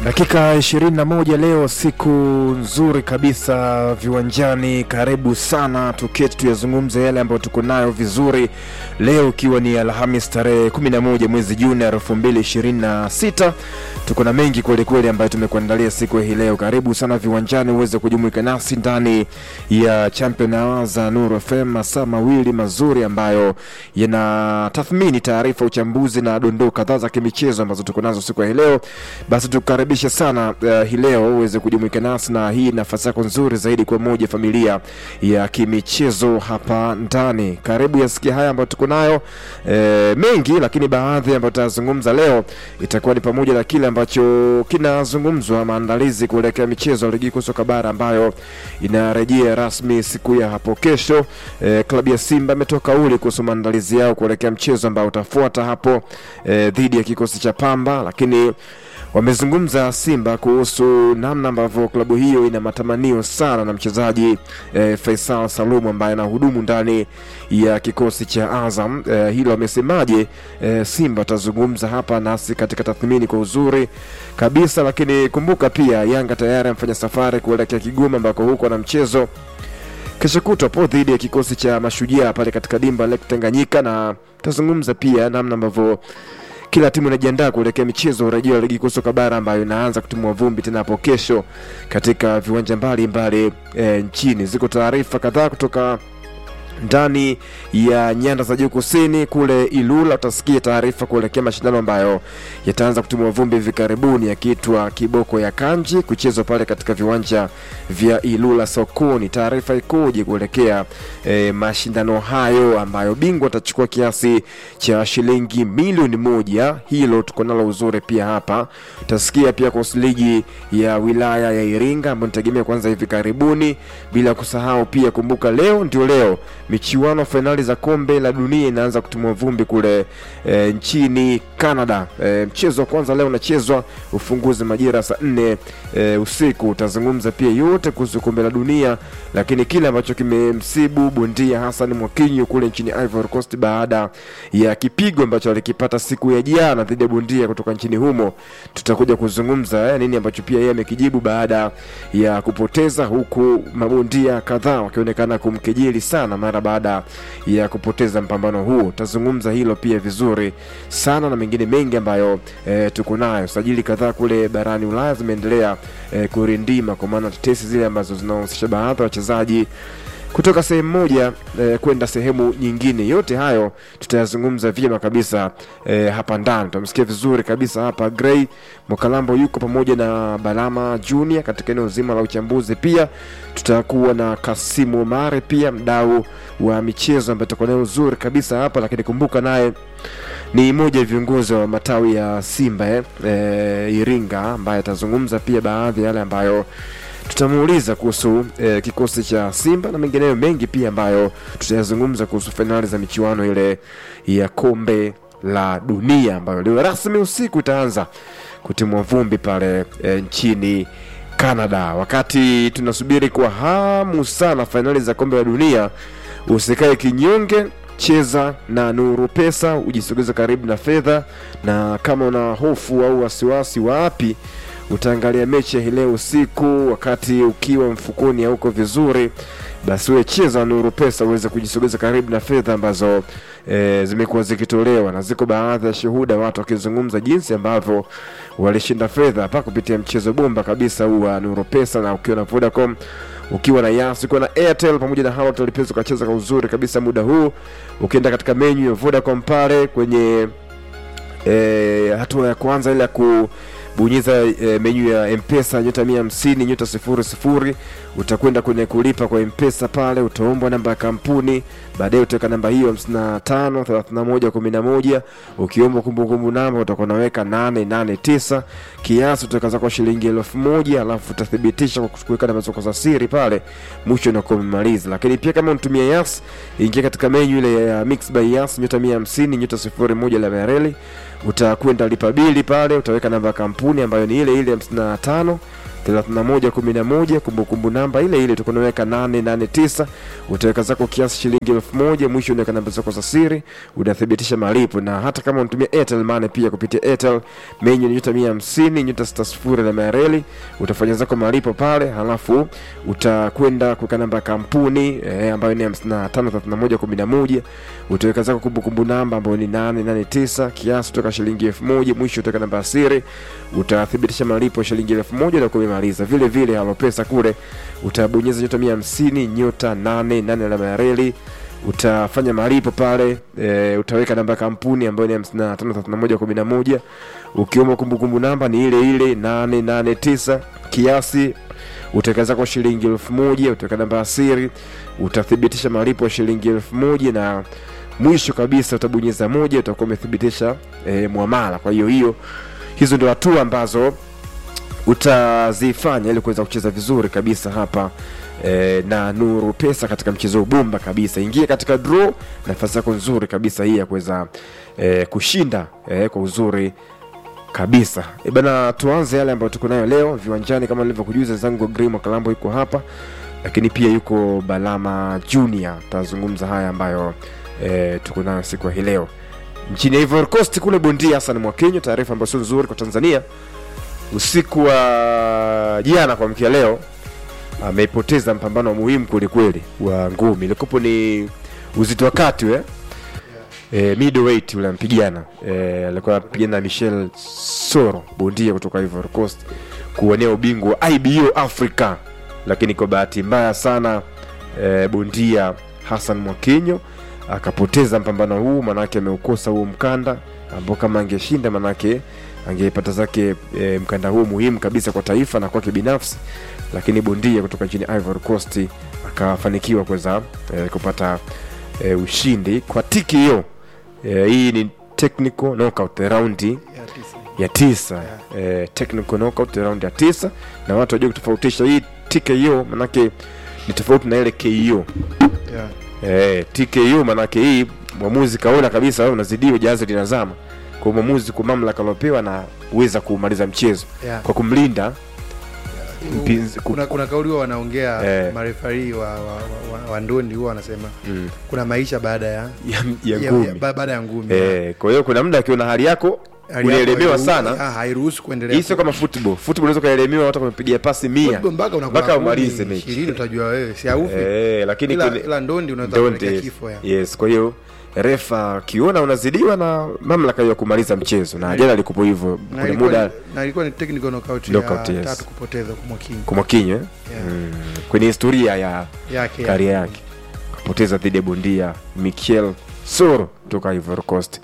Dakika 21 leo, siku nzuri kabisa viwanjani. Karibu sana, tuketi tuyazungumze yale ambayo tuko nayo vizuri leo, ikiwa ni Alhamis tarehe 11 mwezi Juni 2026. Tuko na mengi kwelikweli ambayo tumekuandalia siku hii leo. Karibu sana viwanjani uweze kujumuika nasi ndani ya Champion Hour za Nuru FM, masaa mawili mazuri ambayo yana tathmini, taarifa, uchambuzi na dondoo kadhaa za kimichezo ambazo tuko nazo siku hii leo. Basi tukukaribisha sana uh, hii leo uweze kujumuika nasi na hii nafasi yako nzuri zaidi kwa moja familia ya kimichezo hapa ndani. Karibu yasikia haya ambayo tuko nayo eh, mengi, lakini baadhi ambayo tutazungumza leo itakuwa ni pamoja na kile ambacho kinazungumzwa, maandalizi kuelekea michezo ya ligi kuu soka bara ambayo inarejea rasmi siku ya hapo kesho. Eh, klabu ya Simba imetoa kauli kuhusu maandalizi yao kuelekea mchezo ambao utafuata hapo eh, dhidi ya kikosi cha Pamba, lakini wamezungumza Simba kuhusu namna ambavyo klabu hiyo ina matamanio sana na mchezaji eh, Faisal Salum ambaye anahudumu ndani ya kikosi cha Azam. Eh, hilo wamesemaje? Eh, Simba watazungumza hapa nasi katika tathmini kwa uzuri kabisa, lakini kumbuka pia Yanga tayari amefanya safari kuelekea Kigoma ambako huko na mchezo kesho kutwa po dhidi ya kikosi cha Mashujaa pale katika dimba la Tanganyika, na tutazungumza pia namna ambavyo kila timu inajiandaa kuelekea michezo urejeo wa ligi kuu soka bara ambayo inaanza kutimua vumbi tena hapo kesho katika viwanja mbalimbali e, nchini. Ziko taarifa kadhaa kutoka ndani ya nyanda za juu kusini kule Ilula. Utasikia taarifa kuelekea mashindano ambayo yataanza kutimua vumbi hivi karibuni, yakiitwa Kiboko ya Kanji kuchezwa pale katika viwanja vya Ilula sokoni. Taarifa ikoje kuelekea e, mashindano hayo ambayo bingwa atachukua kiasi cha shilingi milioni moja. Hilo tuko nalo uzuri pia hapa. Utasikia pia kuhusu ligi ya wilaya ya Iringa ambayo nitegemea kwanza hivi karibuni, bila kusahau pia, kumbuka leo ndio leo michuano fainali za kombe la dunia inaanza kutimua vumbi kule e, nchini Canada. E, mchezo wa kwanza leo unachezwa ufunguzi majira saa nne e, usiku. Utazungumza pia yote kuhusu kombe la dunia, lakini kile ambacho kimemsibu bondia Hassan Mwakinyo kule nchini Ivory Coast baada ya kipigo ambacho alikipata siku ya jana dhidi ya bondia kutoka nchini humo, tutakuja kuzungumza eh, nini ambacho pia yeye amekijibu baada ya kupoteza, huku mabondia kadhaa wakionekana kumkejeli sana mara baada ya kupoteza mpambano huu. Tutazungumza hilo pia vizuri sana na mengine mengi ambayo e, tuko nayo. Sajili kadhaa kule barani Ulaya zimeendelea e, kurindima kwa maana tetesi zile ambazo zinahusisha baadhi ya wachezaji kutoka sehemu moja eh, kwenda sehemu nyingine. Yote hayo tutayazungumza vyema kabisa eh, hapa ndani. Tutamsikia vizuri kabisa hapa Gray Mwakalambo yuko pamoja na Balama Junior katika eneo zima la uchambuzi. Pia tutakuwa na Kasimu Omare pia mdau wa michezo ambaye tutakuwa naye uzuri kabisa hapa, lakini kumbuka naye ni mmoja ya viongozi wa matawi ya Simba eh, eh, Iringa ambaye atazungumza pia baadhi ya yale ambayo tutamuuliza kuhusu eh, kikosi cha Simba na mengineyo mengi pia ambayo tutayazungumza kuhusu fainali za michuano ile ya kombe la dunia ambayo leo rasmi usiku itaanza kutimua vumbi pale eh, nchini Canada. Wakati tunasubiri kwa hamu sana fainali za kombe la dunia, usikae kinyonge cheza na Nuru Pesa ujisogeze karibu na fedha, na kama una hofu au wasiwasi wapi utaangalia mechi ya hii leo usiku, wakati ukiwa mfukoni hauko vizuri, basi wewe cheza Nuru Pesa uweze kujisogeza karibu na fedha ambazo e, zimekuwa zikitolewa, na ziko baadhi ya shuhuda watu wakizungumza jinsi ambavyo walishinda fedha hapa kupitia mchezo bomba kabisa huu wa Nuru Pesa, na ukiwa na Vodacom ukiwa na Yas, ukiwa na Airtel pamoja na Halotel pia ukacheza kwa uzuri kabisa muda huu. Ukienda katika menyu ya Vodacom pale kwenye e, hatua ya kwanza ile ya ku bonyeza e, menyu ya mpesa nyota mia hamsini nyota sifuri sifuri utakwenda kwenye kulipa kwa mpesa pale utaombwa namba ya kampuni baadaye utaweka namba hiyo hamsini na tano thelathini na moja kumi na moja ukiombwa kumbukumbu namba utakuwa unaweka nane nane tisa kiasi utaweka zako shilingi elfu moja alafu utathibitisha kwa kuweka namba zako za siri pale mwisho unakuwa umemaliza lakini pia kama unatumia yas ingia katika menyu ile ya mix by yas nyota mia hamsini nyota sifuri moja la mereli utakwenda lipa bili pale utaweka namba ya kampuni ambayo ni ile ile hamsini na tano 31 11 kumbukumbu namba ile ile tukunaweka 889 utaweka zako kiasi shilingi elfu moja mwisho unaweka namba zako za siri unathibitisha malipo na hata kama unatumia Airtel Money pia kupitia Airtel menyu ni nyota 150 nyota 60 na mareli utafanya zako malipo pale halafu utakwenda kuweka namba ya kampuni eh, ambayo ni 553111 utaweka zako kumbukumbu namba ambayo ni 889 kiasi kutoka shilingi elfu moja mwisho utaweka namba ya siri utathibitisha malipo ya shilingi elfu moja na kumemaliza vile vile halopesa kule utabonyeza nyota 150 nyota 88 alama ya reli utafanya malipo pale e, utaweka namba ya kampuni ambayo ni 553111 ukiomba kumbukumbu namba ni ile ile 889 kiasi utaweka zako shilingi elfu moja utaweka namba ya siri utathibitisha malipo ya shilingi elfu moja na mwisho kabisa utabonyeza moja utakuwa umethibitisha e, mwamala kwa hiyo hiyo hizo ndio hatua ambazo utazifanya ili kuweza kucheza vizuri kabisa hapa e, na nuru pesa katika mchezo bomba kabisa ingia katika draw nafasi yako nzuri kabisa hii ya kuweza e, kushinda e, kwa uzuri kabisa e bana tuanze yale ambayo tuko nayo leo viwanjani kama nilivyokujuza zangu grimo kalambo yuko hapa lakini pia yuko balama junior tazungumza haya ambayo e, tuko nayo siku ya hii leo nchini Ivory Coast kule bondia Hassan Mwakinyo taarifa ambayo sio nzuri kwa Tanzania usiku wa jana kwa mkia leo amepoteza mpambano muhimu kwelikweli wa ngumi ilikopo ni uzito wa kati we e, middleweight ule ampigana e, alikuwa apigana na Michel Soro bondia kutoka Ivory Coast kuwania ubingwa wa IBO Africa lakini kwa bahati mbaya sana e, bondia Hassan Mwakinyo akapoteza mpambano huu manake ameukosa huo mkanda ambao kama angeshinda manake angepata zake e, mkanda huu muhimu kabisa kwa taifa na kwake binafsi lakini bondia kutoka nchini Ivory Coast akafanikiwa kuweza e, kupata e, ushindi kwa tiki hiyo e, hii ni technical knockout raundi ya tisa. ya tisa e, technical knockout raundi ya tisa na watu wajua kutofautisha hii TKO manake ni tofauti na ile KO Yeah. Eh, TKO manake hii mwamuzi kaona kabisa wewe unazidiwa, jahazi linazama. Kwa hiyo mwamuzi kwa mamlaka aliopewa na uweza kumaliza mchezo Yeah. kwa kumlinda mpinzi- ku- kuna, kuna kauli huwa wanaongea Eh. marefari wa, wa, wa, wa, wa ndondi huwa wanasema mm, kuna maisha baada ya, ya, ya ya, ngumi ya, ba- baada ya ngumi eh, kwa hiyo kuna muda akiona hali yako Hali yako unaelemewa hairuhusu- sana. ah, hairuhusu kuendelea Hii sio kama football. Football unaweza kaelemewa hata kupigia pasi mia Football mpaka unakula mpaka kumi, umalize mechi. ishirini utajua wewe si haufi Eh, lakini ila, kwenye- ila ndondi unaweza Don't, kupelekea yes. kifo ya. yes kwa hiyo refa akiona unazidiwa na mamlaka ya kumaliza mchezo na jana alikupo hivyo na kuna ilikuwa, muda ni- na ilikuwa ni technical knockout, Knockout, ya yes. tatu kupoteza kwa Mwakinyo kumwakinywa Yeah. mm, kwenye historia ya yake karia yake kapoteza dhidi ya bondia Michel Soro kutoka Ivory Coast,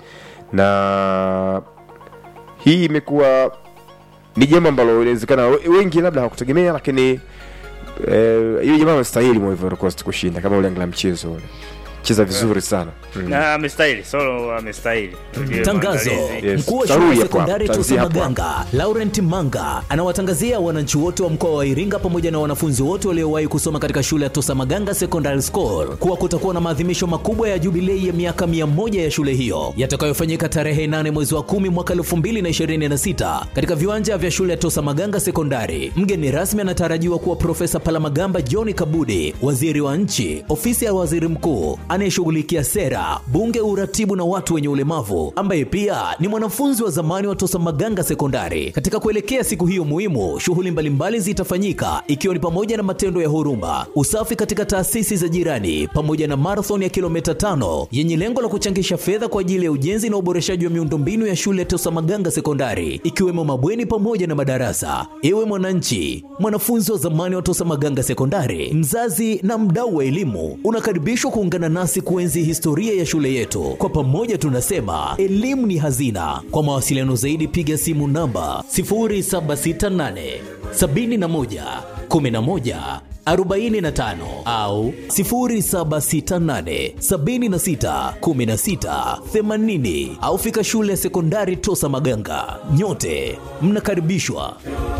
na hii imekuwa ni jambo ambalo inawezekana we- wengi labda hawakutegemea, lakini eh, hiyo jamaa amestahili mwa Ivory Coast kushinda, kama uliangalia mchezo ule cheza vizuri sana mm. na amestahili solo amestahili Tujue Tangazo. maandalizi. Yes. Mkuu wa Sauli shule ya hapo hapo, sekondari tanzia Tosa hapo hapo. Maganga, Laurent Manga, anawatangazia wananchi wote wa mkoa wa Iringa pamoja na wanafunzi wote waliowahi kusoma katika shule ya Tosa Maganga Secondary School kuwa kutakuwa na maadhimisho makubwa ya jubilei ya miaka 100 ya shule hiyo yatakayofanyika tarehe 8 mwezi wa 10 mwaka 2026 katika viwanja vya shule ya Tosa Maganga Sekondari. Mgeni rasmi anatarajiwa kuwa Profesa Palamagamba John Kabudi, waziri wa nchi, ofisi ya waziri mkuu anayeshughulikia sera, bunge, uratibu na watu wenye ulemavu, ambaye pia ni mwanafunzi wa zamani wa Tosa Maganga Sekondari. Katika kuelekea siku hiyo muhimu, shughuli mbalimbali zitafanyika ikiwa ni pamoja na matendo ya huruma, usafi katika taasisi za jirani, pamoja na marathon ya kilomita tano yenye lengo la kuchangisha fedha kwa ajili ya ujenzi na uboreshaji wa miundombinu ya shule ya Tosa Maganga Sekondari, ikiwemo mabweni pamoja na madarasa. Ewe mwananchi, mwanafunzi wa zamani wa Tosa Maganga Sekondari, mzazi na mdau wa elimu, unakaribishwa kuungana nasi kuenzi historia ya shule yetu. Kwa pamoja tunasema elimu ni hazina. Kwa mawasiliano zaidi, piga simu namba 0768 71 11 45 au 0768 76 16 80 au fika shule ya sekondari Tosa Maganga. Nyote mnakaribishwa.